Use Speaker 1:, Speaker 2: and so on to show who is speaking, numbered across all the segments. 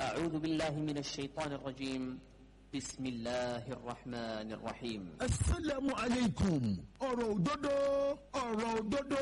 Speaker 1: أعوذ بالله من الشيطان الرجيم بسم الله الرحمن الرحيم
Speaker 2: asalaamu aleykum ọ̀rọ̀ òdodo ọ̀rọ̀ òdodo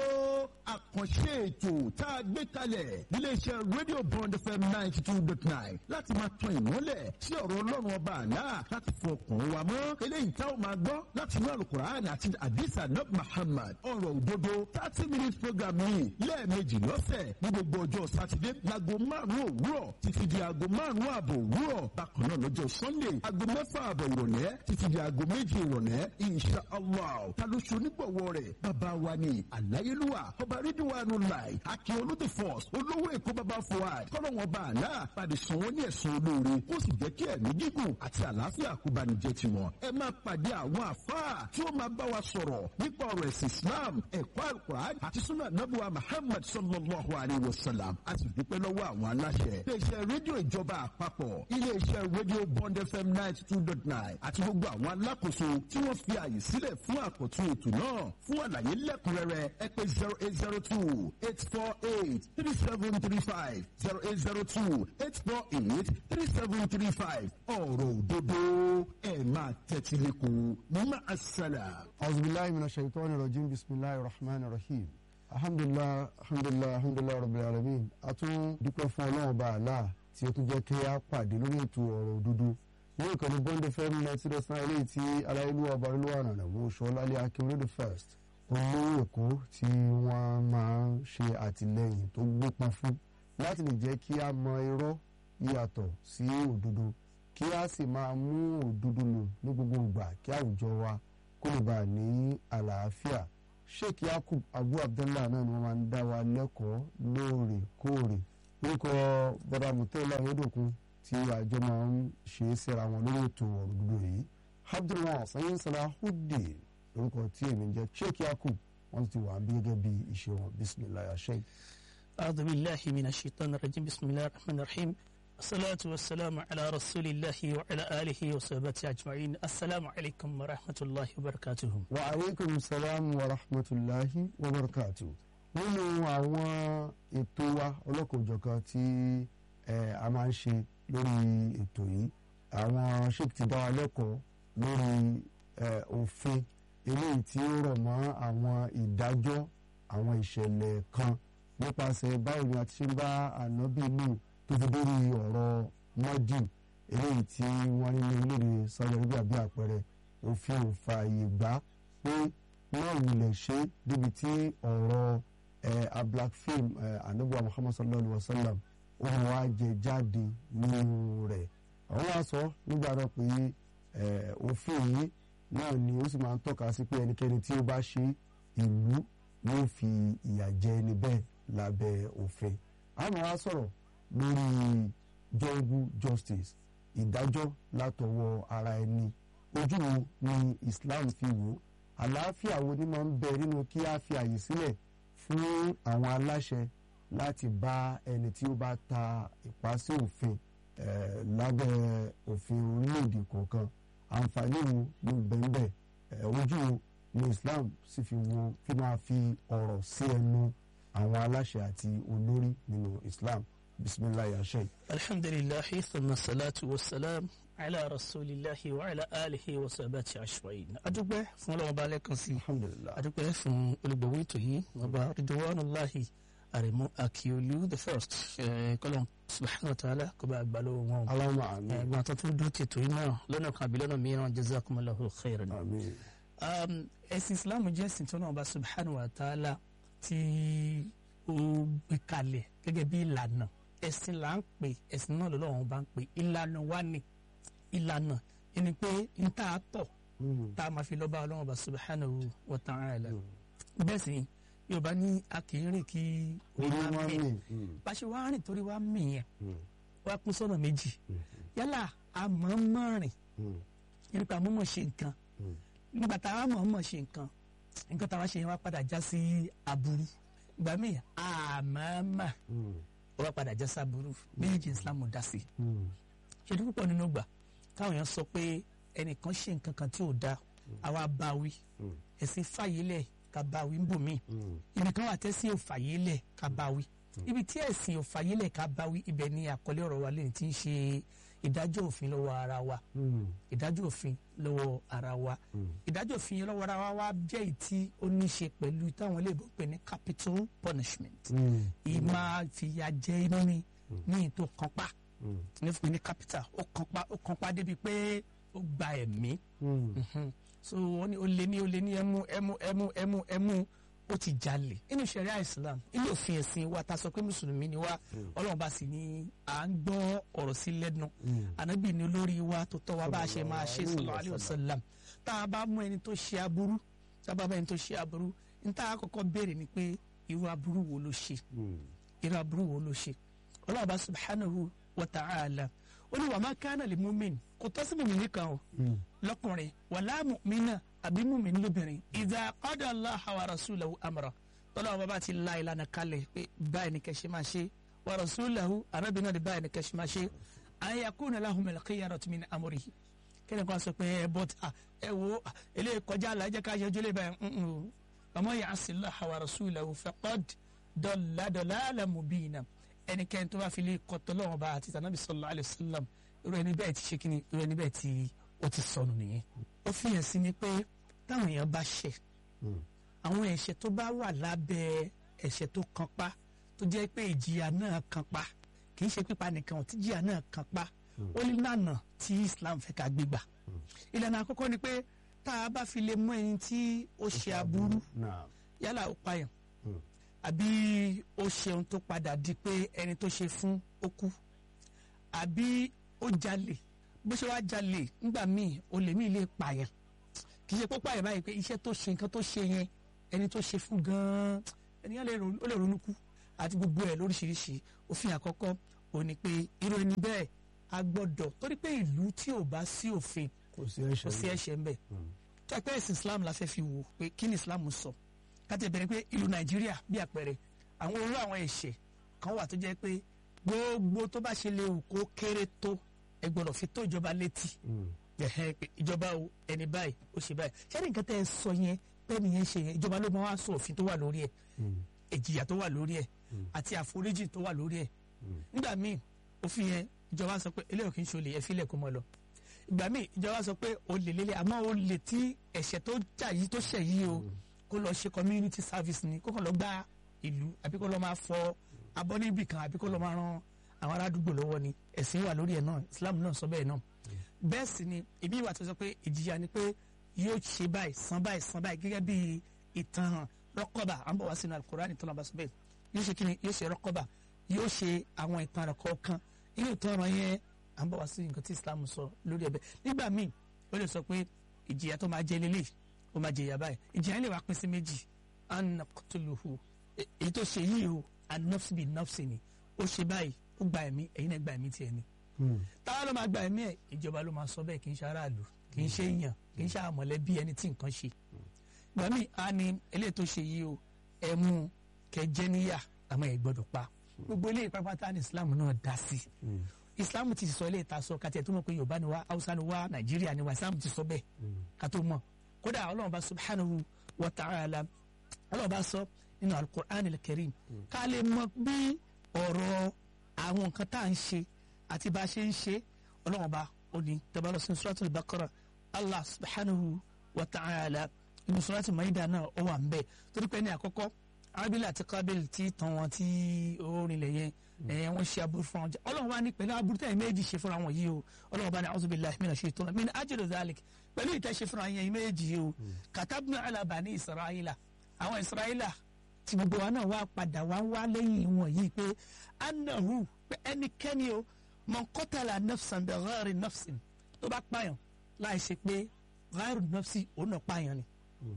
Speaker 2: àkànṣe ètò tá a gbé kalẹ̀ níléeṣẹ́ rédíò bond fm ninety two dot nine láti máa tan ìmọ́lẹ̀ sí ọ̀rọ̀ ọlọ́run ọba àlá láti fọ ọkàn wa mọ́ eléyìí tá a máa gbọ́ láti inú alukur'an àti adisa nab muhammad ọ̀rọ̀ òdodo thirty minutes program yìí lẹ́ẹ̀mejì lọ́sẹ̀ ní gbogbo ọjọ́ sátidé láago márùn-ún òwúrọ̀ títí di aago márùn-ún ààbọ̀ òwúrọ̀ bákan náà lọ́jọ́ sunday aago mẹ́fà ààbọ̀ ìrọ̀lẹ́ títí di aago méjì ìrọ̀lẹ́ insha allah ta ló ṣe onígbọ̀wọ́ rẹ̀ bàbá wa ni àláyélúwà ọba rídíwánu láì akin olóde force olówó èkó bàbá fuad kọ́lọ́wọ́n bá àlá pàdé sàn wọ́n ní ẹ̀sùn olóore ó sì jẹ́ kí ẹ̀mí gígùn àti àlàáfíà kó bá ní jẹ́ tiwọn ẹ máa pàdé àwọn àfáà tí ó máa bá wa sọ̀rọ̀ nípa ọ̀rọ̀ ẹ̀sìn islam ẹ̀kọ́ alukur'an àti sunna nabuwa muhammad sallallahu alayhi wa sallam a sì dúpẹ́ lọ́wọ́ àwọn aláṣẹ iléeṣẹ́ rédíò ìjọba àpapọ̀ iléeṣẹ́ rédíò bond fm ninety two dot nine àti gbogbo àwọn alákòóso tí wọ́n fi àyè sílẹ̀ fún àkọ́tún ètò náà fún àlàyé lẹ́kùnrẹ́rẹ́ ẹ pé zero eight zero two eight four eight three seven three five zero eight zero two eight four eight three seven three five ọ̀rọ̀ òdodo ẹ̀ máa tẹ́tí lẹ́kọ̀ọ́ mọ́ àṣàlà.
Speaker 3: أعوذ بالله من الشيطان الرجيم بسم الله الرحمن الرحيم الحمد لله الحمد لله الحمد لله رب العالمين a tún dúpẹ́ fún ọlọ́run bá àlá tí ó tún jẹ́ kí a pàdé lórí ètò ọ̀rọ̀ òdodo ní ìkànnì bond fm ninety dot nine eléyìí tí aláìlúwà ọbarílúwà nànà wo ṣọlálẹ akérèdè first olówó èkó tí wọ́n máa ń ṣe àtìlẹ́yìn tó gbópọn fún láti lè jẹ́ kí a mọ irọ́ yàtọ̀ sí òdodo kí a sì máa mú òdodo lò ní gbogbo ìgbà kí àwùjọ wa kó lè bá a ní àlàáfíà sheikh yakub abu abdullah náà ni wọ́n máa ń dá wa lẹ́kọ̀ọ́ lóòrèkóòrè orúkọ bọ́dà mutela ayédòkun tí àjọ máa ń ṣe é síra wọn lórí ètò ọ̀rọ̀ dúdú yìí abdulrahman sayin salahudeen lórúkọ tí èmi ń jẹ́ sheikh yakub wọ́n ti wà bí gẹ́gẹ́ bí ìṣe wọn bisimilayi sheikh.
Speaker 4: أعوذ بالله من الشيطان الرجيم بسم الله الرحمن الرحيم الصلاة والسلام على رسول الله وعلى آله وصحبه أجمعين السلام عليكم ورحمة الله وبركاته
Speaker 3: wa aleykum salaam wa rahmatulahi wa barakatu. nínú àwọn ètò wa ọlọ́kọ̀ọ́jọ̀kan tí eh, a máa ń ṣe lórí ètò yìí àwọn sheik ti dá wa lẹ́kọ̀ọ́ lórí eh, òfin eléyìí tí ó rọ̀ mọ́ àwọn ìdájọ́ àwọn ìṣẹ̀lẹ̀ kan nípasẹ̀ báwo ni a ti ṣe ń bá ànábì lù tó fi dórí ọ̀rọ̀ mọ́dì eléyìí tí wọ́n ní ní orílẹ̀-èdè Saudi Arabia bí àpẹẹrẹ òfin ò fààyè gbà pé wọ́n wulẹ̀ ṣe débi tí ọ̀rọ̀ ẹ̀ a black film ẹ̀ anabuwa Muhammad sallallahu alayhi wa sallam òun wá jẹ jáde nínú rẹ̀ àwọn wá sọ nígbà náà pé ẹ̀ òfin yìí náà ni ó sì máa ń tọ́ka sí pé ẹnikẹ́ni tí ó bá ṣe ìlú yóò fi ìyà jẹ ẹni bẹ́ẹ̀ lábẹ́ òfin àmọ́ wá sọ̀rọ̀ lórí jungle justice ìdájọ́ látọwọ́ ara ẹni ojú wo ni Islam fi wò àlàáfíà wo ni máa ń bẹ nínú kí a fi àyè sílẹ̀ fún àwọn aláṣẹ láti bá ẹni tí ó bá ta ìpá sí òfin eh, lábẹ́ òfin orílẹ̀-èdè kọ̀ọ̀kan àǹfààní wo ló bẹ̀ǹbẹ̀ ojú wo ni Islam sì fi wo fi máa fi ọ̀rọ̀ sí ẹnu àwọn aláṣẹ àti olórí nínú Islam bisimilayi ashe.
Speaker 4: الحمد لله ثم الصلاة والسلام على رسول الله وعلى آله وصحبه أجمعين أدوبة فún Ọlọ́run Ọba lẹ́ẹ̀kan sí
Speaker 3: alhamdulilah
Speaker 4: adúpẹ́ fún olùgbòwò ètò yìí ọba ridwanullahi àrẹ̀mú akiolu the first kọ́lọ́n subhanahu wa ta'ala kó bá gbà lọ́wọ́ wọn.
Speaker 3: alama ami
Speaker 4: ẹ̀gbọ́n tó tún dúró tètò yìí náà lọ́nà kan àbí lọ́nà mìíràn jazakumullahu khairan.
Speaker 3: ami
Speaker 4: Um, ẹ̀sìn islam jẹ́ ẹ̀sìn tó náà bá subhanahu wa ta'ala tí ó gbé kalẹ̀ gẹ́gẹ́ bí ìlànà ẹ̀sìn là ń pè ẹ̀sìn náà lọ́wọ́ bá ń pè ìlànà wa ni ìlànà ẹni pé n tá a tọ̀ tá a máa fi lọ́ba ọlọ́wọ́ bá subhanahu wa ta'ala bẹ́ẹ̀ sì yorùbá ní a kì í rìn kí
Speaker 3: orí
Speaker 4: wa
Speaker 3: wọn
Speaker 4: mì.
Speaker 3: mi
Speaker 4: bá a ṣe wá rìn torí wá mì yẹn wá pín sọ́nà méjì yálà a mọ̀ ọ́n mọ̀ rìn nípa mọ̀mọ̀ ṣe nǹkan nígbà tá a mọ̀ mọ̀ ṣe nǹkan nǹkan tá a wá ṣe yẹn wá padà já sí aburú ìgbà míì àmàmà ó wá padà já sí aburú méjì Islam dá sí ṣe ní púpọ̀ nínú gbà káwọn èèyàn sọ pé ẹnìkan ṣe nǹkan kan tí ò dáa àwa bá wí ẹ̀sìn fàyè lẹ̀ ká bá wí ń bò míì ẹnìkan wà tẹ́sí ò fàyè lẹ̀ ká bá wí ibi tí ẹ̀sìn ò fàyílẹ̀ ká bá wí ibẹ̀ ni àkọlé ọ̀rọ̀ wa lẹ́yìn tí ń ṣe ìdájọ́ òfin lọ́wọ́ ara wa ìdájọ́ òfin lọ́wọ́ ara wa ìdájọ́ òfin yẹn lọ́wọ́ ara wa wá jẹ́ èyí tí ó ní ṣe pẹ̀lú táwọn iléèbó pè ní capital punishment ìmá fìyà jẹ iná ni ní ètò kanpa ní fún mi ní capital ó kanpa ó kanpa débi pé ó gba ẹ̀mí Mhm. so wọ́n ní ó lé ní ó lé ní ẹmú ẹmú ẹmú ẹmú ẹmú ó ti jalè nínú ṣẹ̀ríà Islam ilé òfin ẹ̀sìn wa ta sọ pé mùsùlùmí ni wa Ọlọ́run bá sì ní à ń gbọ́ ọ̀rọ̀ sí lẹ́nu ànábì ní olórí wa tó tọ́ wa bá a ṣe máa ṣe sallallahu alaihi wasallam tá a bá mú ẹni tó ṣe aburú tá a bá mú ẹni tó ṣe aburú ní tá a kọ́kọ́ béèrè ni pé irú aburú wo ló ṣe irú aburú wo ló ṣe Ọlọ́run bá subhanahu wa ta'ala ó ní wa ma kana li mu'min kò tọ́ sí mùmí nìkan o lọ́kùnrin wàlá mu'mina àbí mu'min lóbìnrin idha qada Allaha wa rasulahu amra tọ́lá wọn bá ti la ìlànà kalẹ̀ pé báyìí ni kẹ́sì máa ṣe wa rasulahu arábìnrin náà ni báyìí ni kẹ́sì máa ṣe an yakuna lahumul khiyaratu min amrihi kẹ́ni kan sọ pé ẹ bọ́ ta ẹ wo ah, eléyìí kọjá àlà ẹ jẹ́ ká yẹjú lé báyìí mm, mm. wa man ya'si Allaha wa rasulahu faqad dalla dalalan mubina ẹnikẹ́ni tó bá fi lè kọ́tọ́ lọ́wọ́ bá àti tànàbí sallallahu alaihi wasallam irú ẹni bẹ́ẹ̀ ti ṣe kí ni irú ẹni bẹ́ẹ̀ ti ó ti sọnù nìyẹn. ó fi hàn sí ni pé táwọn èèyàn bá ṣẹ̀ àwọn ẹ̀ṣẹ̀ tó bá wà lábẹ́ ẹ̀ṣẹ̀ tó kan pa tó jẹ́ pé ìjìyà náà kan pa kì í ṣe pípa nìkan ọ̀ tí ìjìyà náà kan pa ó ní lànà tí Islam fẹ́ ká gbégbà. ìlànà àkọ́kọ́ ni pé tá a bá fi lè mú ẹni tí ó ṣe aburú yálà ó payàn àbí ó ṣeun tó padà di pé ẹni tó ṣe fún ó kú àbí ó jalè bó ṣe wá jalè nígbà míì olè míì lè pààyàn kì í ṣe pé ó pààyàn báyìí pé iṣẹ́ tó ṣe nǹkan tó ṣe yẹn ẹni tó ṣe fún gan-an ẹnìyàn lè ronú- ó lè ronú kú àti gbogbo ẹ̀ lóríṣiríṣi òfin àkọ́kọ́ ò ní pé irú ẹni bẹ́ẹ̀ a gbọ́dọ̀ torí pé ìlú tí ò bá sí òfin
Speaker 3: kò sí
Speaker 4: kò sí
Speaker 3: ẹ̀ṣẹ̀
Speaker 4: ẹ̀ṣẹ̀ ń bẹ tó ẹgbẹ́ ẹ̀sìn Islam la fẹ́ fi wò pé kí ni Islam sọ káti ẹ̀bẹ̀rẹ̀ pé ìlú Nàìjíríà bí àpẹẹrẹ àwọn orú àwọn ẹ̀ṣẹ̀ kan wà tó jẹ́ pé gbogbo tó bá ṣe lè wù kó kéré tó ẹ gbọ́dọ̀ fi tó ìjọba létí ẹ̀hẹ́ pé ìjọba o ẹni báyìí ó ṣe báyìí ṣé ní nǹkan tẹ́ ẹ sọ yẹn bẹ́ẹ̀ nìyẹn ṣe yẹn ìjọba ló máa wá sọ òfin tó wà lórí ẹ̀ ìjìyà tó wà lórí ẹ̀ àti àforíjì tó wà lórí ẹ̀ nígbà míì òfin yẹn ìjọba sọ pé eléyìí kì í ṣe olè ẹ fílẹ̀ kó mọ́ lọ ìgbà míì ìjọba sọ pé olè lélẹ̀ àmọ́ olè tí ẹ̀ṣẹ̀ tó jà yìí tó ṣẹ̀ yìí o kó lọ ṣe community service ni kó kàn lọ gbá ìlú àbí kó lọ máa fọ abọ́ níbì kan àbí kó lọ máa ran àwọn arádùúgbò lọ́wọ́ ni ẹ̀sìn wà lórí ẹ̀ náà Islam náà sọ bẹ́ẹ̀ náà bẹ́ẹ̀ sì ni èmi ìwà tó sọ pé ìjìyà ni pé yóò ṣe báyìí san báyìí san báyìí gẹ́gẹ́ bí ìtàn rọ́kọ̀bà à ń bọ̀ wá sínú alukurani tó náà bá sọ bẹ́ẹ̀ yóò ṣe kíni yóò ṣe rọ́kọ̀bà yóò ṣe àwọn ìtàn rẹ̀ kọ̀ọ̀kan inú ìtàn ọ̀rọ̀ yẹn à ń bọ̀ wá sí nǹkan tí Islam sọ lórí ẹ̀bẹ̀ nígbà míì ó lè sọ pé ìjìyà tó máa jẹ lélẹ̀ ó máa jẹ ìyà báyìí ìjìyà yẹn lè wá pín sí méjì anakutuluhu èyí tó ṣe yìí o anafsi bi nafsi ni ó ṣe báyìí ó gba ẹ̀mí ẹ̀yin náà gba ẹ̀mí tiẹ̀ ni táwa ló máa gba ẹ̀mí ẹ̀ ìjọba ló máa sọ bẹ́ẹ̀ kì í ṣe aráàlú kì í ṣe èèyàn kì í ṣe àmọ̀lẹ́bí ẹni tí nǹkan ṣe ìgbà míì á ní eléyìí tó ṣe yìí o ẹ mú kẹjẹ níyà àmọ́ ẹ gbọ́dọ̀ pa gbogbo eléyìí pápátá ní Islam náà dá sí Islam ti sọ eléyìí ta sọ kàtí ẹ̀ tó mọ̀ pé Yorùbá ni wá Haúsá ni wá Nàìjíríà ni wá Islam ti sọ bẹ́ẹ̀ ká tó mọ̀ kódà Ọlọ́run bá subhanahu wa ta'ala Ọlọ́run bá sọ nínú al-Qur'an al-Karim ká lè mọ̀ bí ọ̀rọ̀ àwọn nǹkan tá à ń ṣe àti bá a ṣe ń ṣe ọlọ́run ọba ó ní tẹ́bàlọ́ sí suratul Baqara Allah subhanahu wa ta'ala inú suratul Maida náà ó wà ń bẹ̀ torí pé ní àkọ́kọ́ Abila àti Kabil tí tàn wọ́n tí ó rinlẹ̀ yẹn ẹ̀ wọ́n ṣe aburú fún wọn jẹ́ ọlọ́run wa ní pẹ̀lú aburú tẹ̀yìn méjì ṣe fúnra wọn yìí o ọlọ́run ọba ní a'udhu billahi minash shaitani min ajli dhalik pẹ̀lú ìtẹ́ ṣe fúnra yẹn méjì yìí o katabna ala bani Isra'ila àwọn Isra'ila tí gbogbo wa náà wá padà wá wá lẹ́yìn wọn yìí pé anahu pé ẹnikẹ́ni o man qatala nafsan bi ghayri nafsin tó bá pààyàn láì ṣe pé ghayri nafsi òun náà pààyàn ni.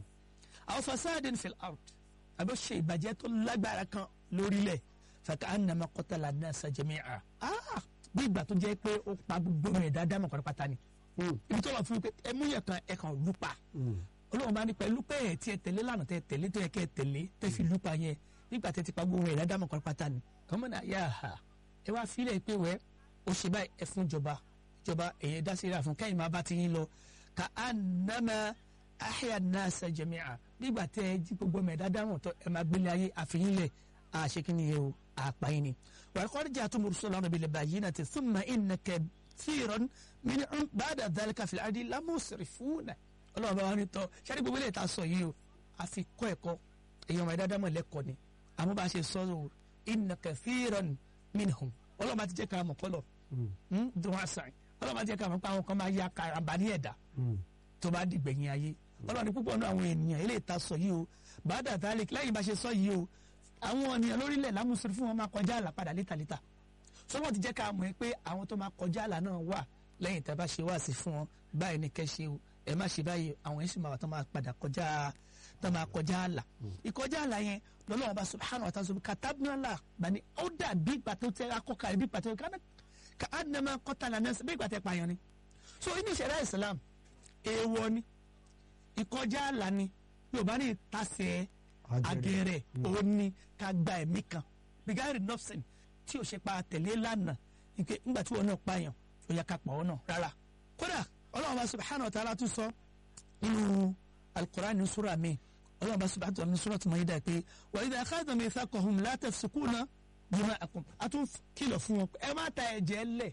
Speaker 4: aw fasadin fil ard àbí ó ṣe ìbàjẹ́ tó lágbára kan lórílẹ̀ faka annama qatala nasa jami'a ah bí ìgbà tó jẹ́ pé ó pa gbogbo rẹ̀ dáadáa mọ̀ pátá ni. ibi tó lọ fún mi pé ẹ mú yẹn kan ẹ kàn lù pa olóhùn bá ní pẹ̀lú pé ẹ̀ tí ẹ tẹ̀lé lánàá tẹ tẹ̀lé tó yẹ kẹ́ ẹ tẹ̀lé tẹ́ fi lù pa yẹn nígbà tẹ́ ti pa gbogbo rẹ̀ dáadáa mọ̀ pátá ni. kọ́mọ́nà yà á ẹ wá fílẹ̀ pé wẹ́ ó ṣe báyìí ẹ fún ìjọba ìjọba èyí dá sí ra fún kẹ́yìn máa bá ti yín lọ ka anama ahya nasa jami'a nígbà tẹ ẹ jí gbogbo mẹ dáadáa wọn tọ ẹ máa gbélé ayé àfihàn lẹ àṣekínní yẹn o àpáyín ni wàá kọ́ ọ́díjà tó mọ̀rọ̀ sọ́lá ọ̀nà bíi lẹ́bàá yìí náà ti thumma inna kathiran minhum ba'da dhalika fil ardi lamusrifuna ọlọ́run bá wà ní tọ́ ṣáà ní gbogbo ilé ìta sọ yìí o àfi kọ́ ẹ̀kọ́ èèyàn máa dáadáa mọ̀ lẹ́kọ̀ọ́ ni àmọ́ bá a ṣe sọ ọ́ inna kathiran minhum ọlọ́run bá ti jẹ́ ká mọ̀ kọ́lọ̀ dùn àṣà ọlọ́run bá ti jẹ́ ká mọ̀ pé àwọn kan máa ya karamba ní ẹ̀dá tó bá dìgbẹ̀yìn ayé ọlọ́run ní púpọ̀ náà àwọn ènìyàn ilé ìta sọ yìí o bàdà tálík lẹ́yìn bá ṣe sọ yìí o àwọn ènìyàn lórílẹ̀ lámùsùn fún wọn máa kọjá àlà padà létàlétà sọ́wọ́n ti jẹ́ ká mọ̀ pé àwọn tó máa kọjá àlà náà wà lẹ́yìn tá a bá ṣe wá sí fún wọn báyìí ní kẹ́ ṣe o ẹ má ṣe báyìí àwọn yẹn sì máa wà tó máa padà kọjá tó máa kọjá àlà ìkọjá àlà yẹn lọ́lọ́wọ́n bá subhanahu wa ta'ala sọ katabnala bani ó dà bí ìgbà tó tẹ akọ́kà bí ìgbà tó tẹ ká àdìnnàmọ́ kọ́tàlá náà bí ìgbà tẹ pààyàn ni so inú ìṣẹ̀dá Islam èèwọ̀ ni ìkọjá àlà ni yorùbá ní ìtasẹ̀ agẹrẹ òun ni ká gba ẹ̀mí kan bigari nọ́ọ̀sìn tí o ṣe pa tẹ̀lé lánàá ike ńgbà tí wọn náà pààyàn ó yẹ ká pa ọ́ náà rárá kódà ọlọ́run bá subhanahu wa ta'ala tún sọ nínú alukur'an ní sura mi ọlọ́run bá subhanahu wa ta'ala ní sura tó mọ̀ yí dà pé wa idha akhadha mithaqahum la tafsukuna dima'akum a tún kìlọ̀ fún wọn ẹ má ta ẹ̀jẹ̀ lẹ̀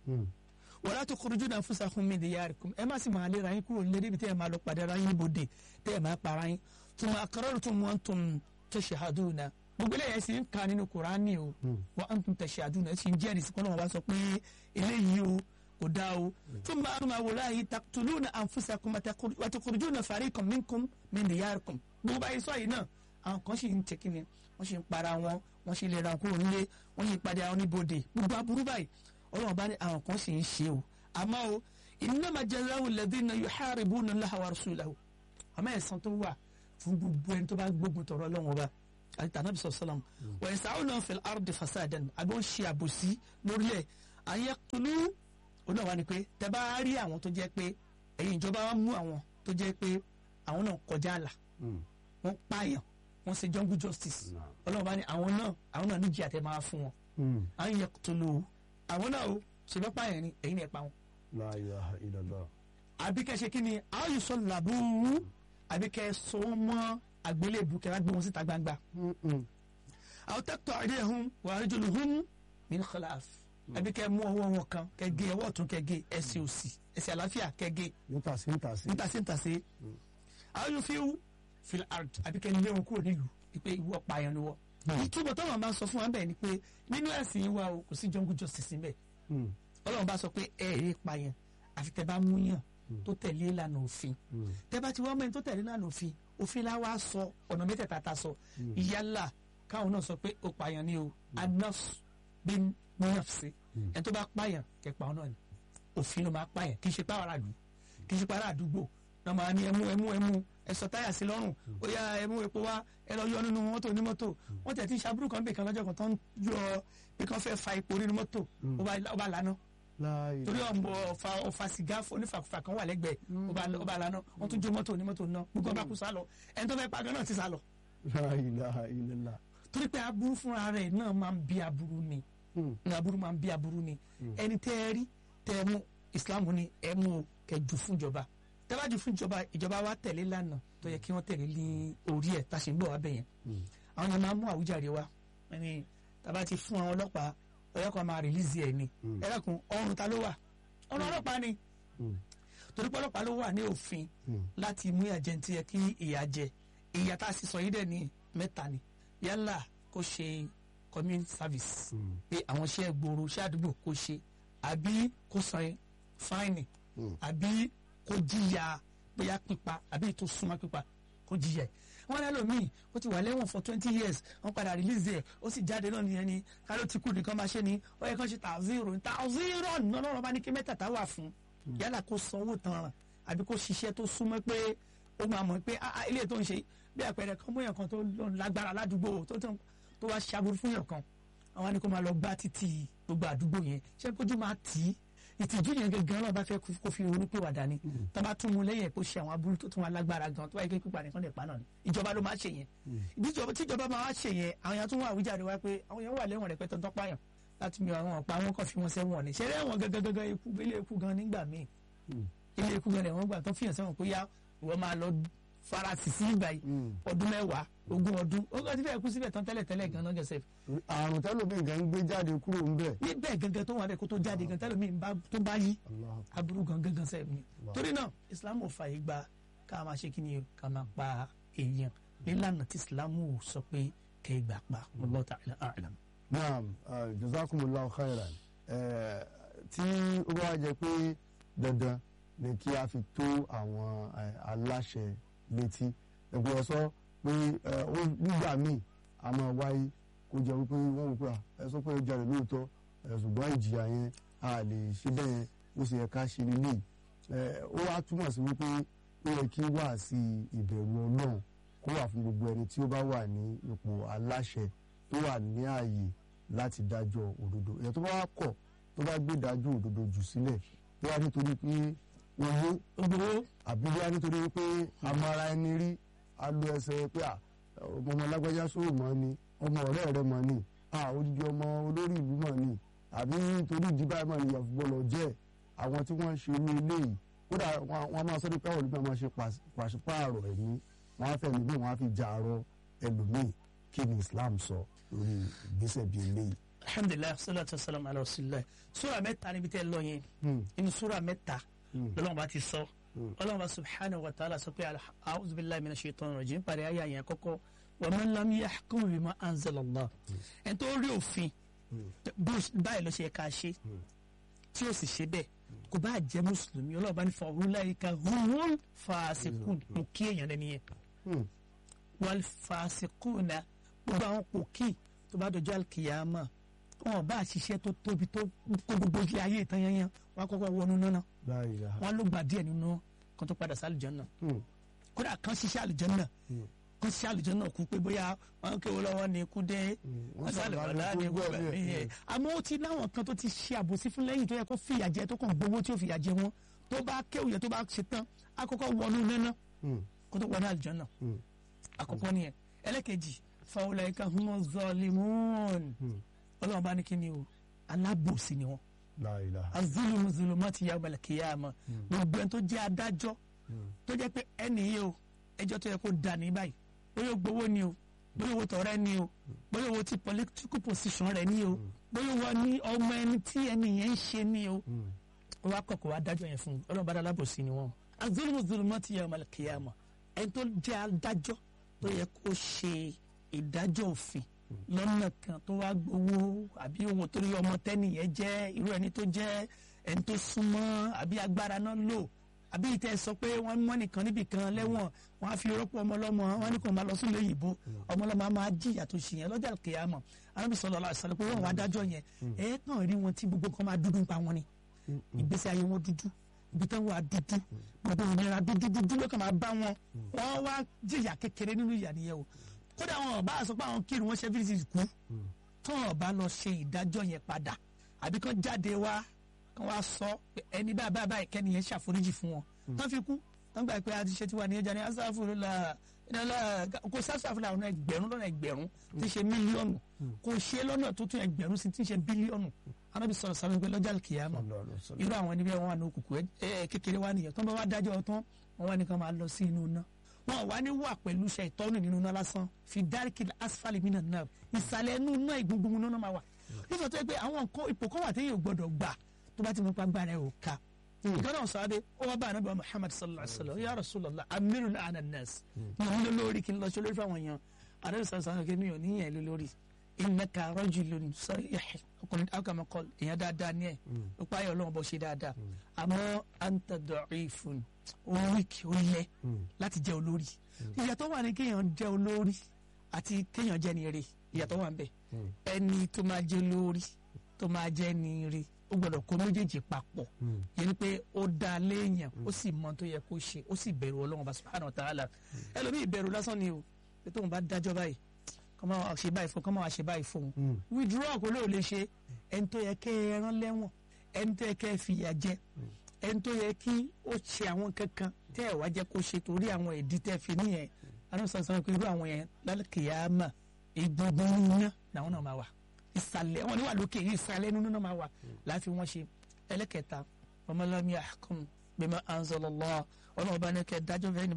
Speaker 4: wala tukhrijuna anfusakum min diyarikum ẹ má sì máa lé ra yín kúrò nílé níbi tẹ́ ẹ máa lọ pàdé ara yín níbodè tẹ́ ẹ máa para yín thumma aqrartum wa antum tashhaduna gbogbo eléyìí sì ń ka nínú kuraani o wa antum tashhaduna ẹ sì ń jẹ́rìí sí kọ́nà wọn bá sọ pé eléyìí o kò dáa o thumma antum wallahi taqtuluna anfusakum wa tukhrijuna fariqan minkum min diyarikum gbogbo báyìí sọ yìí náà àwọn kan sì ń tẹkí ni wọ́n sì ń para wọn wọ́n sì lè ra kúrò nílé wọ́n sì ń padà àwọn níbodè gbogbo aburú báyìí ọlọ́run bá ní àwọn kan sì ń ṣe o àmọ́ o innama jazaa'u alladhina yuharibuna Allaha wa rasulahu àmọ́ ẹ̀san tó wà fún gbogbo ẹni tó bá gbógun tọrọ ọlọ́run ọba àti tànàbí sọ̀sọ́lọ́m wa yas'una fil ardi fasadan àbí ó ń ṣe àbòsí lórílẹ̀ àyẹ kúlú oní ọ̀wá ni pé tẹ bá rí àwọn tó jẹ́ pé ẹ̀yin ìjọba wa mú àwọn tó jẹ́ pé àwọn náà kọjá àlà wọ́n pààyàn wọ́n ṣe jungle justice ọlọ́run bá ní àwọn náà àwọn náà níjì àtẹ máa fún wọn àyẹ kúlú àwọn náà o ṣe bá pààyàn ni ẹ̀yin ẹ̀ pa wọn.
Speaker 3: La ilaha illallah.
Speaker 4: àbí kẹ́ ṣe kí ni àwọn yìí sọ làbúrú àbí kẹ́ so mọ́ àgbélébù kẹ́ wá gbé wọn síta gbangba. àwọn tẹ́tọ̀ àdé hun wà á jòlù hun min khilaf àbí kẹ́ mú ọwọ́ wọn kan kẹ́ gé ọwọ́ ọ̀tún kẹ́ gé ẹsẹ̀ òsì ẹsẹ̀ àlàáfíà kẹ́ gé
Speaker 3: nítàsí nítàsí.
Speaker 4: nítàsí nítàsí. àwọn yóò fi wú fil ard àbí kẹ́ lé wọn kúrò nílùú pé ìwọ pààyàn ni wọ́n. ìtumọ̀ tó wọn bá sọ fún wa bẹ́ẹ̀ ni pé nínú ẹ̀sìn wa o kò sí jungle justice níbẹ̀ ọlọ́run bá sọ pé ẹ ẹ pààyàn àfi tẹ bá mú yàn tó tẹ̀lé ìlànà òfin tẹ bá ti wá mẹ́rin tó tẹ̀lé ìlànà òfin òfin la wá sọ ọ̀nà mẹ́tẹ̀ẹ̀ta ta sọ ìyálà káwọn náà sọ pé ó pààyàn ni o anafs bin nafsi ẹ tó bá pààyàn kẹ pa ọ náà ni òfin ló máa pààyàn kì í ṣe pààrọ̀ àdúgbò kì í ṣe pààrọ̀ àdúgbò náà máa ní ẹmú ẹmú ẹmú ẹ sọ táyà sí lọ́rùn ó yá ẹmú epo wá ẹ lọ yọ nínú mọ́tò ní mọ́tò wọ́n tẹ̀ tí ń ṣàbúrò kan bè kan lọ́jọ́ kan tó ń yọ pé kán fẹ́ fa epo nínú mọ́tò ó bá lànà torí ọmọ ọfà ọfà sìgá onífàkùfà kan wà lẹ́gbẹ̀ẹ́ ó bá lànà wọ́n tún jó mọ́tò onímọ́tò náà gbogbo ọba kù sálọ ẹni tó fẹ́ pa gan náà ti sálọ.
Speaker 3: La ilaha illallah.
Speaker 4: torí pé aburú fúnra rẹ̀ náà máa ń bí aburú ni aburú máa ń bí aburú ni ẹni tẹ́ ẹ rí tẹ́ ẹ mú ìsìlámù ni ẹ mú o kẹ́ jù fún ìjọba tẹ́ bá jù fún ìjọba ìjọba wa tẹ̀lé lánàá tó yẹ kí wọ́n tẹ̀lé ní orí ẹ̀ tá a ṣe ń bọ̀ wá bẹ̀yẹn àwọn yẹn máa mú àwùjáde wa ẹni tàbá ti fún àwọn ọlọ́pàá ọlọ́pàá máa rìlíìsì ẹ̀ ni ẹlẹ́kùn ọrùn ta ló wà ọrùn ọlọ́pàá ni torí pé ọlọ́pàá ló wà ní òfin láti mú ìyà jẹ ní ti yẹ kí ìyà jẹ ìyà tá a sì sọ yìí dẹ̀ ní mẹ́ta ni yálà kó ṣe community service pé àwọn iṣẹ́ gbòòrò iṣẹ́ àdúgbò kó ṣe àbí kó san fáìnì àbí kó jìyà bóyá pípa àbí tó súnmọ́ pípa kó jìyà ẹ̀ wọ́n lẹ́ lómi ó ti wà lẹ́wọ̀n for twenty years wọ́n padà release ẹ̀ ó sì jáde náà nìyẹn ni káló ti kú nìkan máa ṣe ni ó yẹ kán ṣe tà zero tà zero náà lọ́rọ̀ bá ní kí mẹ́tàtà wà fún yálà kó sanwó tanràn àbí kó ṣiṣẹ́ tó súnmọ́ pé ó máa mọ̀ pé ilé tó ń ṣe bí àpẹẹrẹ kan bóyá kan tó lágbára ládùúgbò tó wá ṣàbùrú fún yàn kan àwọn ni kó máa lọ gbá títì gbogbo àdúgbò yẹn ṣé kójú máa tì í ìtìjú yẹn gangan náà bá fẹ́ kó fi ronú pé wàdà ni tó bá tún mu lẹ́yìn kó ṣe àwọn aburú tó tún wà lágbára gan tó bá yẹ kí pípa nìkan lè pa náà ni ìjọba ló máa ṣe yẹn tíjọba máa wá ṣe yẹn àwọn yẹn tún wà àwíjàre wá pé àwọn yẹn wà lẹ́wọ̀n rẹpẹtẹ tó pààyàn láti mi àwọn ọ̀pá wọn kàn fi wọn sẹ́wọ̀n ni ṣẹlẹ̀ wọn gangan gangan ikú ilé ikú gan nígbà míì ilé ikú gan lẹ́wọ̀n gbà tó fìyàn sẹ́wọ̀n pé yá ìwọ máa lọ farasi sí ìgbà yìí ọdún mẹ́wàá ogún ọdún ó ti fẹ́ kú síbẹ̀ tán tẹ́lẹ̀ tẹ́lẹ̀ gan-an gẹ̀ẹ́sẹ̀
Speaker 3: àrùn tẹ́lómi gan ń gbé jáde kúrò ń bẹ̀.
Speaker 4: níbẹ̀ gangan tó wà bẹ́ẹ̀ kó tó jáde gan tẹ́lẹ̀ mi bá tó bá yí aburú gan gangan sẹ́ẹ̀ mi torí náà islam ò fààyè gba ká máa ṣe kí ni o ká máa pa èèyàn nílànà tí islam ò sọ pé kẹ́ ẹ gbà pa Wallahu ta'ala a'lam.
Speaker 3: naam ah, jazakumullahu khairan Eh, tí ó bá jẹ́ pé dandan ni kí a fi tó àwọn eh, aláṣẹ létí ẹgbẹ́ ẹ sọ pé eh, ó nígbà míì a máa wáyé kó jẹ́ wípé wọ́n wò pé à, ẹ sọ pé ẹ jalè lóòótọ́ eh, ṣùgbọ́n ìjìyà yẹn a lè ṣe bẹ́ẹ̀ ó sì yẹ ká ṣe nílé ó wá túmọ̀ sí wípé ó yẹ kí wà sí ìbẹ̀rù ọlọ́run kó wà fún gbogbo ẹni tí ó bá wà ní ipò aláṣẹ tó wà ní ààyè láti dájọ́ òdodo èèyàn tó bá wá kọ̀ tó bá gbé ìdájọ́ òdodo jù sílẹ̀ tó wá nítorí pé owó
Speaker 4: gbogbo
Speaker 3: àbí wá nítorí pé amara ẹni rí alo ẹsẹ̀ pé à ọmọ ọmọ lágbájá sóò mọ́ ni ọmọ ọ̀rẹ́ rẹ mọ́ ni à odidi ọmọ olórí ìlú mọ́ ni àbí nítorí ìdíbà mọ́ ni ìyàfọ́ bọ́lọ̀ jẹ́ àwọn tí wọ́n ń ṣe irú eléyìí kódà wọn wọn máa sọ pé káwọn olùgbà máa ṣe pàṣ- pàṣípààrọ̀ ẹ̀mí wọn á fẹ́ mi bí wọn á fi jà àrọ ẹlòmíì kí ni Islam sọ lórí ìgbésẹ̀ bíi eléyìí.
Speaker 4: alhamdulilayi salatu wa salam ala rasulillah sura mẹ́ta níbi tẹ́ ẹ lọ yẹn
Speaker 3: Hmm.
Speaker 4: inú sura mẹ́ta
Speaker 3: Hmm.
Speaker 4: lọ́lọ́run bá ti sọ ọlọ́run bá subhanahu wa ta'ala sọ pé a'udhu billahi minash shaitanir rajim parí ayé àyàn kọ́kọ́ wa man lam yahkum bima anzala Allah ẹni tó rí òfin bó báyìí ló ṣe yẹ ká ṣe tí ó sì ṣe bẹ́ẹ̀ kò bá jẹ́ mùsùlùmí ọlọ́run bá ní fa ulaika humul fasiqun mo kí èèyàn lẹ́ni yẹn
Speaker 3: Hmm.
Speaker 4: wal fasiquna gbogbo àwọn pòkì tó bá dọjọ́ àlùkìyàmà wọn bá ṣiṣẹ́ tó tóbi tó kó gbogbo ilé ayé ìtàn yanyan wọn á kọ́kọ́ wọnú náà
Speaker 3: La ilaha.
Speaker 4: wọn ló gbà díẹ̀ nínú kan tó padà sí àlùjánnà
Speaker 3: Hmm.
Speaker 4: kódà kan ṣiṣẹ́ àlùjánnà kan ṣiṣẹ́ àlùjánnà kú pé bóyá wọn kéwọ́ lọ́wọ́ ni ikú dé wọn sálẹ̀ wàlá ni ikú gbẹ̀mí yẹ àmọ́ ó ti láwọn kan tó ti ṣe àbòsí fún lẹ́yìn tó yẹ kó fìyà jẹ tó kàn gbowó tí ó fìyà jẹ wọn tó bá kéwù yẹ tó bá ṣe tán àkọ́kọ́ wọnú náná
Speaker 3: Hmm.
Speaker 4: kó tó wọnú àlùjánnà
Speaker 3: Hmm.
Speaker 4: àkọ́kọ́ nìyẹn ẹlẹ́kejì fàwọlẹ́ka humo zọlimún ọlọ́run bá ní kí ni o alábòsí ni wọn
Speaker 3: La ilaha.
Speaker 4: azulumu zulumu ti ya ọmọlẹ kìyàmọ gbogbo ẹni tó jẹ́ adájọ́ tó jẹ́ pé ẹni yìí o ẹjọ́ tó yẹ kó dà ní báyìí bóyá o gbowó ni o bóyá owó tọrẹ ni o bóyá owó ti political position rẹ ni o bóyá owó ní ọmọ ẹni tí ẹni yẹn ń ṣe ni o ó wá kọ̀kọ̀ wá dájọ́ yẹn fún un ọlọ́run bá dá alábòsí ni wọn azulumu zulumu ti ya ọmọlẹ kìyàmọ ẹni tó jẹ́ adájọ́ tó yẹ kó ṣe ìdájọ́ òfin lọ́nà kan tó wá gbowó àbí owó torí ọmọ tẹ́nìyẹn jẹ́ irú ẹni tó jẹ́ ẹni tó súnmọ́ àbí agbára náà lò àbí ìtẹ́ sọ pé wọ́n mọ́ nìkan níbì kan lẹ́wọ̀n wọ́n á fi rọ́pò ọmọlọ́mọ wọ́n ní kò máa lọ sílé òyìnbó ọmọlọ́mọ á máa jìyà tó ṣì yẹn lọ́jà kìyàmọ̀ arábì sọ̀rọ̀ ọ̀la ìsọ̀rọ̀ pé wọ́n wá dájọ́ yẹn ẹ̀ kàn rí wọn tí gbogbo kan máa dúdú pa wọn ni ìgbésí ayé wọn dúdú ibi tán wà dúdú gbogbo ìnira dúdú dúdú ló kàn máa bá wọn wọ́n wá jìyà kékeré nínú ìyà nìyẹn o kódà wọn bá sọ pé àwọn kírun wọn ṣe fíìsì kú tó wọn bá lọ ṣe ìdájọ́ yẹn padà àbí kán jáde wá kán wá sọ pé ẹni báyìí báyìí báyìí kẹ́ni yẹn ṣàforíjì fún wọn tán fi kú tán gbà pé a ti ṣe tiwa ní ẹja ní asáfùrúlà ìnáwó kò sáfùrúlà ọ̀nà ẹgbẹ̀rún lọ́nà ẹgbẹ̀rún tí ṣe mílíọ̀nù kò ṣe lọ́nà tó tún ẹgbẹ̀rún sí tí ṣe bílíọ̀nù anábì sọ̀rọ̀ sábẹ́ pé lọ́jà kìyàmọ̀ irú àwọn ẹni bẹ́ẹ̀ wọn wà ní òkùnkùn ẹ kékeré wà nìyẹn tó ń bá wá dájọ́ tán wọn wá ní kán máa lọ sí inú iná wọn wá ní wà pẹ̀lú iṣẹ́ ìtọ́nù nínú iná lásán fi dáríkì asfali mi náà ìsàlẹ̀ inú iná ìgbóngbóng iná máa wà nígbà tó yẹ pé àwọn nǹkan ipò kan wà téèyàn ò gbọdọ̀ gbà tó bá ti mú pa gbára ẹ̀ ò ká ìkànnì ọ̀sán ó wá bá anábìá muhammad sallallahu alayhi wa sallam ya rasulallah amiru la ana nas ní òun lórí kí n lọ sí olórí fáwọn èèyàn anábìá sallallahu alayhi wa sallam mi ò níyàn lé lórí innaka rajulun sarih ọkùnrin akama kọ èèyàn dáadáa ní ẹ ó páyọ Ọlọ́run bó ṣe dáadáa àmọ́ anta da'ifun ó wíkì ó lẹ láti jẹ olórí ìyàtọ̀ wà ní kéèyàn jẹ olórí àti kéèyàn jẹ ní eré ìyàtọ̀ wà ń bẹ ẹni tó máa jẹ olórí tó máa jẹ ní eré ó gbọ́dọ̀ kó méjèèjì papọ̀ yẹn ni pé ó dá léèyàn ó sì mọ tó yẹ kó ṣe ó sì bẹ̀rù Ọlọ́run bá subhanahu wa ta'ala ẹlòmíì bẹ̀rù lásán ni o pé tóun bá dájọ́ báyìí kọ́ máa ṣe báyìí fún kọ́ máa ṣe báyìí fún un withdraw kò lóò lè ṣe ẹni tó yẹ kẹ́ ẹ rán lẹ́wọ̀n ẹni tó yẹ kẹ́ ẹ fìyà jẹ ẹni tó yẹ kí ó ṣe àwọn kankan tẹ́ ẹ wá jẹ́ kó ṣe torí àwọn ìdí tẹ́ fi níyẹn anúṣà sọ pé irú àwọn yẹn lálùkìyàmà ìgbọ̀ngbọ̀n iná làwọn náà máa wà ìsàlẹ̀ wọn ni wà lókè ìsàlẹ̀ nínú náà máa wà láti wọ́n ṣe ẹlẹ́kẹta ọmọlámi àkùn bima anzalallah ọlọ́run bá ní kẹ́ dájọ́ fẹ́ ní báyìí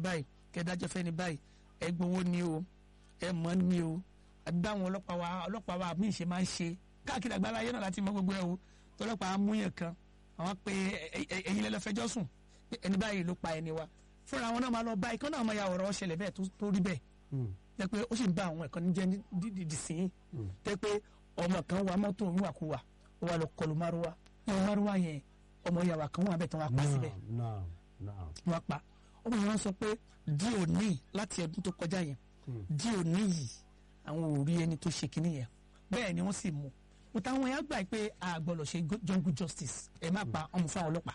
Speaker 4: kẹdájọ́ fẹ́ni báyìí ẹ gbowó ni o ẹ mọ̀ ni o àbí báwọn ọlọ́pàá wa ọlọ́pàá wa míì ṣe máa ń ṣe káàkiri àgbáńlá ayé náà láti mọ gbogbo ẹ o tọlọ́pàá amúyàn kan àwọn pé ẹ- ẹ- ẹ̀yin lẹ lọ fẹjọ́ sùn pé ẹni báyìí ló pa ẹni wa fúnra wọn náà máa lọ bá ikán náà máa ya ọ̀rọ̀ ṣẹlẹ̀ bẹ́ẹ̀ tó- tó rí bẹ́ẹ̀ jẹ́ pé ó sì ń bá àwọn ẹ̀kọ́ níjẹ́ dídì sí i jẹ́ pé ọmọ kan wa mọ́tò wíwàkuwà ó wà lọ kọlu márùwá nínú márùwá yẹn ọmọ ìyàwó kan wà bẹ́ẹ̀ tí wọ́n á pa síbẹ̀
Speaker 3: naam naam
Speaker 4: wọ́n pa ọmọ yẹn wọ́n sọ pé di òní láti ọdún tó kọjá yẹn di òní yìí àwọn ò rí ẹni tó ṣe kinní yẹn bẹ́ẹ̀ ni wọ́n sì mú but àwọn yẹn á gbà pé a gbọ́dọ̀ ṣe go- jungle justice ẹ má pa ọmọ fún àwọn ọlọ́pàá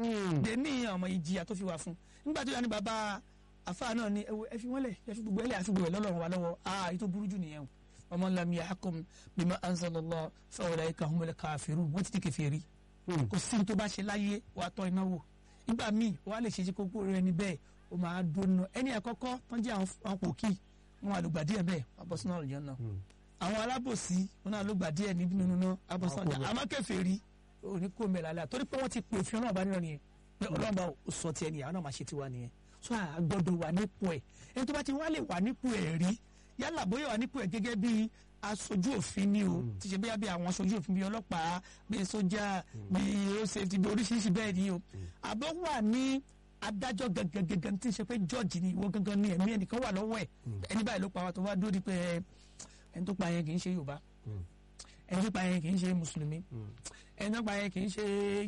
Speaker 4: de ní ọmọ ìjìyà tó fi wà fún nígbà tó yà ní bàbá àfa náà ni ẹ wo, ẹ fi wọ́n lẹ̀ ẹ fi gbogbo ẹ lẹ̀ àfi gbogbo ẹ lọ́lọ́run wa lọ́wọ́ aa èyí tó burú jù nìyẹn o ọmọ lam yahkum bima anzalallah fa ulaika humul kafirun wọ́n ti di kèfèrí kò sí ní tó bá ṣe láyé wàá tọ́ iná wò nígbà míì wàá lè ṣe ṣe kókó rẹ ni bẹ́ẹ̀ o máa dóná ẹni àkọ́kọ́ tán jẹ́ àwọn àwọn pòkì wọn àlùgbà díẹ̀ bẹ́ẹ̀ wàá sínú àlùjọ náà àwọn alábòsí wọn náà lùgbà díẹ̀ níbi nínú náà wàá bọ́ sínú àlùjọ àmọ́ kèfèrí òní kò mẹ́la lẹ́yà torí pé wọ́n ti pè fún ọlọ́run bá nínú nìyẹn pé ọlọ́run bá sọ tiẹ̀ nìyà àwọn náà máa ṣe tiwa nìyẹn so a gbọ́dọ̀ wà nípò ẹ̀ ẹni tó bá ti wá lè wà nípò ẹ̀ rí yálà bóyá wà nípò ẹ̀ gẹ́gẹ́ bí aṣojú òfin ni o ti ṣe bóyá bí àwọn aṣojú òfin bí ọlọ́pàá bí sójà bí road safety bí oríṣiríṣi bẹ́ẹ̀ ni o àbọ̀ wà ní adájọ́ gangan tí ń ṣe pé jọ́ọ̀jì ni ìwọ gangan ni ẹ̀mí ẹnìkan wà lọ́wọ́ ẹ̀ ẹni báyìí ló pa wa tó wá dúró di pé ẹ, ẹni tó pa yẹn kì í ṣe Yorùbá ẹni tó pa yẹn kì í ṣe mùsùlùmí ẹni tó pa yẹn kì í ṣe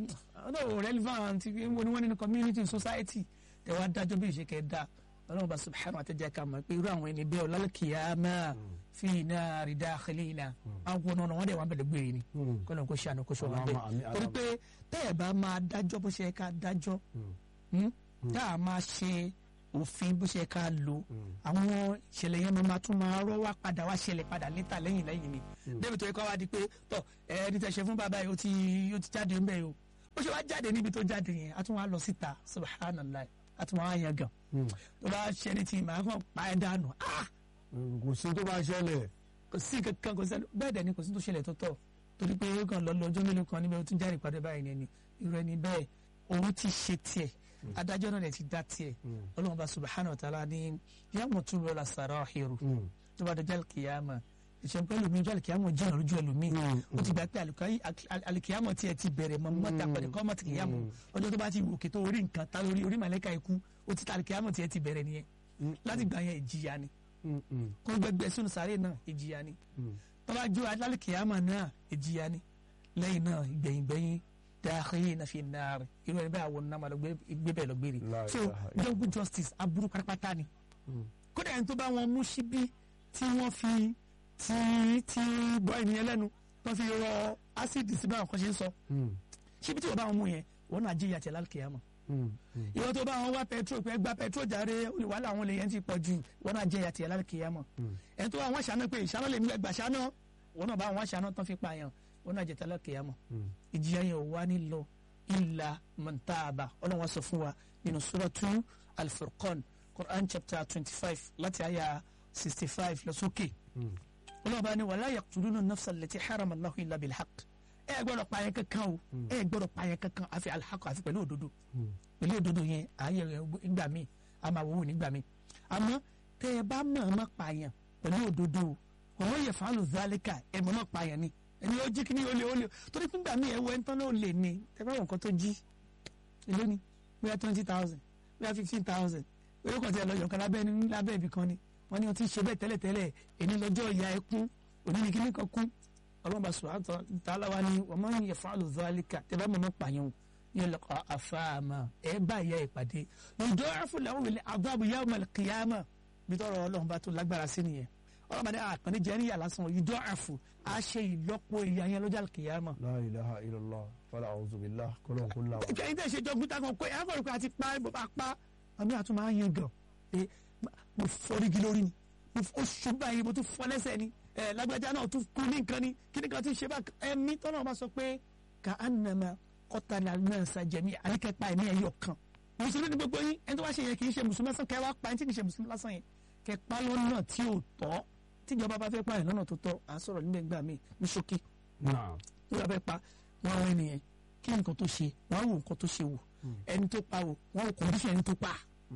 Speaker 4: ọ̀dọ̀ relevant wo ni wọ́n nínú community society ẹ wá dájọ́ bí ìṣe kẹ́ da ọlọ́run bá subhanahu wa ta'ala ká mọ̀ pé irú àwọn ẹni bẹ́ẹ̀ ọ̀làlùkìyàmá fi nari dakhilina àwọn ọ̀nà wọn dẹ̀ wọ́n bẹ̀rẹ̀ gbére ni kọ́nà kó ṣàánú kó ṣọ́ wọn
Speaker 3: Allahumma amin,
Speaker 4: bẹ́ẹ̀ torí pé tẹ́ ẹ̀ bá máa dájọ́ bó ṣe yẹ ká dájọ́ hmm, tá a máa ṣe òfin bó ṣe yẹ ká lò àwọn ìṣẹ̀lẹ̀ yẹn máa tún máa rọ́ wá padà wá ṣẹlẹ̀ padà níta lẹ́yìn lẹ́yìn ni débi tó yẹ kó wá di pé tọ ẹni tẹ ṣe fún bàbá yìí ó ti ó ti jáde ńbẹ yìí o ó ṣe wá jáde níbi tó jáde yẹn a tún wá lọ síta subhanallah a tún wá yan gan tó bá ṣe ní ti màá kàn pa ẹ dànù ah
Speaker 3: kò sí tó bá ṣẹlẹ̀
Speaker 4: kò sí kankan kò sí bẹ́ẹ̀ dẹ̀ ni kò sí tó ṣẹlẹ̀ tó tọ̀ torí pé ó kàn lọ lọ ọjọ́ mélòó kan níbẹ̀ ó tún jáde padà báyìí ni irú ẹni bẹ́ẹ̀ òun ti ṣe tiẹ̀ adájọ́ náà dẹ̀ ti dá tiẹ̀ ọlọ́run bá subhanahu wa ta'ala ní yàmù tún lọ́la sàrà ọ̀hìrù tó bá dọjọ́ alikiyama ìṣẹ̀ǹpẹ́ ẹlòmíì ọjọ́ alikiyama jẹ́ ọ̀rọ̀ ojú ẹlòmíì ó ti gbà pé alika- al- alikiyama tiẹ̀ ti bẹ̀rẹ̀ mọ́ mọ́ta pẹ̀lú kọ́ mọ́tì kìyàmù ọjọ́ tó bá ti òkè tó orí nǹkan tá lórí orí màlẹ́ka ikú ó ti ta alikiyama tiẹ̀ ti bẹ̀rẹ̀ nìyẹn láti gbà yẹn ìjìyà ni kó gbẹgbẹ sínú sáré náà ìjìyà ni tó bá jó alikiyama náà ìjìyà ni lẹ́yìn náà ìgbẹ̀yìngbẹ̀yìn dáhìí náà fi náà rẹ̀ irú ẹni bẹ́ẹ̀ àwọn náà máa lọ gbé gbé bẹ́ẹ̀ lọ gbére
Speaker 3: La
Speaker 4: so
Speaker 3: ilaha illallah.
Speaker 4: jungle justice aburú pátápátá ni kódà ẹni tó bá wọn mú síbí tí wọ́n fi tí tí bọ́ ènìyàn lẹ́nu tó fi rọ ásíìdì sí báwọn kan ṣe ń sọ síbí tí wọ́n bá wọn mú yẹn wọ́n náà jíyà tẹ̀ lálùkìyàmọ̀ ìwọ́n tó bá wọn wá petrol pé gba petrol jàre olùwàlà àwọn lèyẹn ti pọ̀ jù wọ́n náà jíyà tẹ̀ lálùkìyàmọ̀ ẹni tó bá wọn ṣàánú pé ìṣáná lè mú ẹgbà ṣáná wọ́n náà bá wọn ṣàánú tán fi pààyàn wọ́n náà jẹ tẹ̀ lálùkìyàmọ̀ ìjìyà yẹn ò wá ní lọ illa man taaba ọlọ́wọ́n sọ fún wa nínú suratu al-furqan quran chapter twenty five láti àyà sixty five lọ sókè ọlọ́wọ́n bá ní wala yaqtuluna nafsa allati harama Allahu illa bilhaq ẹ gbọ́dọ̀ pààyàn kankan o ẹ gbọ́dọ̀ pààyàn kankan àfi alhaq àfi pẹ̀lú òdodo pẹ̀lú òdodo yẹn ààyè rẹ̀ nígbà míì a máa wọ́wọ́ nígbà míì àmọ́ tẹ ẹ bá mọ̀ ọ́n má pààyàn pẹ̀lú òdodo o wọ́n yẹ fàálù zálíkà ẹ mọ̀ ọ́n pààyàn ni ẹni ó jí kí ni ó lè ó lè torí fún gbà míì ẹ wọ ẹni tán náà ó lè ní tẹ bá wọn nǹkan tó jí èló ni bóyá twenty thousand bóyá fifteen thousand bóyá kàn tí ẹ lọ yọ̀ǹkan lábẹ́ ní lábẹ́ ibì kan ni wọ́n ní wọ́n ti ṣe bẹ́ẹ̀ tẹ́lẹ̀tẹ́lẹ̀ èní lọ́jọ́ ìyá ẹ kún òní ní kíní kan kún ọlọ́run bá sùn àtọ̀ tààlà wa ni wọ́n máa ń yẹ fún àlùzálíkà tẹ́ bá mọ̀ mọ́ pààyàn yóò lọ kọ́ àfààmà ẹ bá ìyá ẹ pàdé lọ́jọ́ àfọlẹ́wọ̀n wẹ̀lẹ̀ àbábù yá ọmọ kìyàmà bí tọrọ ọlọ́run bá tó lágbára sí nìyẹn ọlọ́run bá ní àkànní jẹ́ níyà lásán ìjọ àfù á ṣe ìlọ́po ìyá yẹn lọ́jọ́ kìyàmà
Speaker 3: la ilaha illallah wàlá a'udhu billah kọ́lọ́n kó là wà.
Speaker 4: kẹ́yìn tẹ̀ ṣe jọ gbúta kan pé ẹ̀fọ́ ìpè àti pa ìbò bá pa àmì àtúmọ̀ á yan gan pé mo fọ́rígi lórí ni mo fọ́ ṣùgbọ́n yìí mo tún fọ́ lẹ́sẹ̀ ni ẹ̀ lágbájá náà tún kú ní nǹkan ni kí ni kan tún ṣe bá ẹ̀mí tọ́nà bá sọ pé ká ànàmà kọ́tàlá náà sàjẹ̀mí àríkẹ́pà ẹ̀mí ẹ̀yọ̀ kan mùsùlùmí ni gbogbo yín ẹni tó wá ṣe yẹn kì í ṣe mùsùlùmí lásán kẹ́ wá pa ẹni tí kì í ṣe mùsùlùmí lásán yẹn kẹ́ pa lọ́nà tí ò tọ́ tíjọba bá fẹ́ pa ẹ̀ lọ́nà tó tọ́ à ń sọ̀rọ̀ nígbà gbà mí ní ṣókí
Speaker 3: náà
Speaker 4: tó bá fẹ́ pa wọn àwọn ènìyàn kí nǹkan tó ṣe wọn á wò nǹkan tó ṣe wò ẹni tó pa wò wọn ò kọ́ndíṣàn ẹni tó pa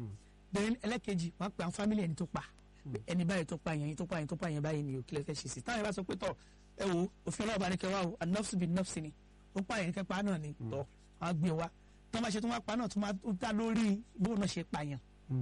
Speaker 4: then ẹlẹ́kejì wọ́n á pe àwọn family ẹni tó pa ẹni báyìí tó pa yẹn ẹni tó pa yẹn tó pa yẹn báyìí ni òkèlè fẹ́ ṣe sí táwọn yẹn bá sọ pé tọ̀ ẹ wo òfin ọlọ́ọ̀bá ni kẹwàá o anọ́fsì bíi nọ́fsì ni ó pa yẹn kẹpa náà ni tọ́ wọ́n á gbé wa tí wọ́n bá ṣe tó wọ́n pa náà tó máa tó dá lórí bóun náà ṣe pa yẹn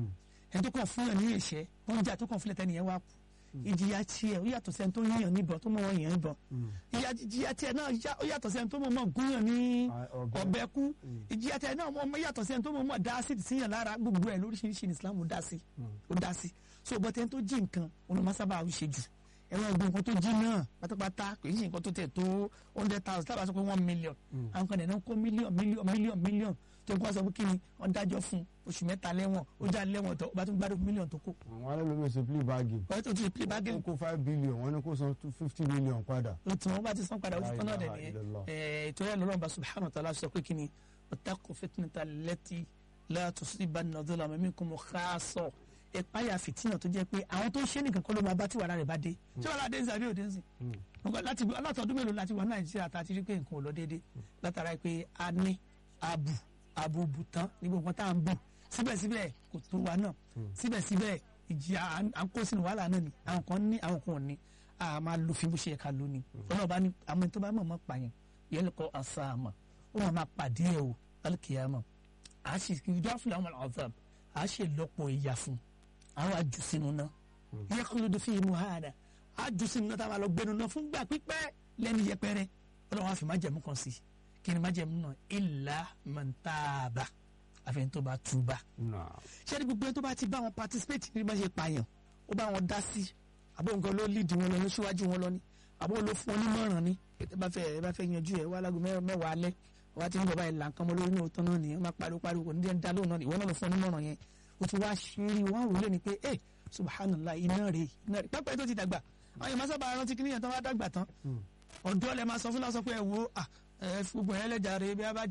Speaker 4: ẹni tó kàn fún yàn ní ìṣẹ́ oúnjẹ tó kàn fúnlẹ̀ tẹ́ni yẹn wá kú ìjìyà tiẹ̀ ó yàtọ̀ sẹ́ni tó yíyàn níbọn tó mọ̀ wọ́n yàn níbọn ìyà ìjìyà tiẹ̀ náà yà- ó yàtọ̀ sẹ́ni tó mọ̀ mọ̀ gúnyàn ní
Speaker 3: Ah, ọ̀bẹ.
Speaker 4: ọ̀bẹ kú ìjìyà tiẹ̀ náà mọ̀ yàtọ̀ sẹ́ni tó mọ̀ mọ̀ dá sí síyàn lára gbogbo ẹ̀ lóríṣiríṣi ní Islam ó dá sí ó dá sí so bọ́tẹ́ tó jí nǹkan olùmọ̀ sábà ń ṣe jù ẹ̀rọ ọgbọ́n nǹkan tó jí náà pátápátá kò í ṣe nǹkan tó tẹ̀ tó hundred thousand tábà sọ pé one million àwọn kan nìyẹn kó mílíọ̀n mílíọ̀n mílíọ̀n mílíọ̀n tó ń kó sọ pé kí ni wọ́n dájọ́ fún oṣù mẹ́ta lẹ́wọ̀n ó já lẹ́wọ̀n tó bá tún gbádùn mílíọ̀n tó kó
Speaker 3: àwọn alẹ́lómi ṣe plea bargain
Speaker 4: wọ́n tó tún play bargain
Speaker 3: ó kó five billion wọ́n ní kó san two fifty million padà.
Speaker 4: o tí wọn bá ti san padà o ti tán náà dẹ
Speaker 3: La ilaha illallah.
Speaker 4: nìyẹn ètò ẹ lọ́rọ̀ bá subhanahu wa ta'ala sọ pé kí ni ọ̀tàkùn fitnata lẹ́tì la tusibanna dhulama minkum khassa ìpáyà fìtínà tó jẹ́ pé àwọn tó ń ṣe nìkan kọ́ ló máa bá tí wàrà rẹ̀ bá dé tí wàrà dé ń sàbí òde ń sìn nǹkan láti alátọ̀ọ́dún mélòó láti wà nàìjíríà tá a ti rí pé nǹkan ò lọ déédéé látara pé a ní abu abu bùtán ní gbogbo tá à ń bù síbẹ̀síbẹ̀ kò tó wa náà síbẹ̀síbẹ̀ ìjìyà à ń- à ń kó sínú wàhálà náà ni àwọn kan ní àwọn kan ò ní a máa lo fi bó ṣe yẹ ká lò ní ọlọ́ọ̀bá ní àwọn ẹni tó bá mọ̀ mọ́ pààyàn yẹn lè kọ́ àṣà àmọ́ ó máa máa pàdé ẹ̀ o alkiyama a ṣe ìjọ fúnra àwọn ọ̀zàm a ṣe lọ́pọ̀ ìyà fún àwọn àjù sínú náà yẹ kó ló dé fi mú hàdà a jù sínú náà tá a máa lọ gbẹnu náà fún gbà pípẹ́ lẹ́nu yẹpẹrẹ ọlọ́wọ́n àfi májẹ̀mú kan sí kí ni májẹ̀mú náà ìlà mọ̀ntàbà àfẹn tó bá túbà
Speaker 3: Nah.
Speaker 4: ṣé ní gbogbo ẹni tó bá ti bá wọn participate ní bá ṣe pààyàn ó bá wọn dá sí àbó nǹkan ló lead wọn lọ ní síwájú wọn lọ ní àbó ló fún wọn nímọ̀ràn ní ẹ bá fẹ́ ẹ bá fẹ́ yanjú ẹ wá lágbo mẹ́- mẹ́wàá alẹ́ wá ti ń bọ̀ báyìí là ń kán mọ́ lórí ní òótọ́ náà nìyẹn má pariwo pariwo kò ní jẹ́ ń dá lóhùn náà ìwọ náà ló fún ọ nímọ̀ràn yẹn ó ti wá ṣeré wọn wò lé ni pé ẹ subhanallah iná rè iná rè pápá tó ti dàgbà àwọn yẹn máa sábà rántí kí níyẹn tó wá dàgbà tán ọ̀dọ́ lẹ máa sọ fún lásán pé ẹ wo ah, ẹ fi gbogbo yẹn lẹ́jà rè bí a bá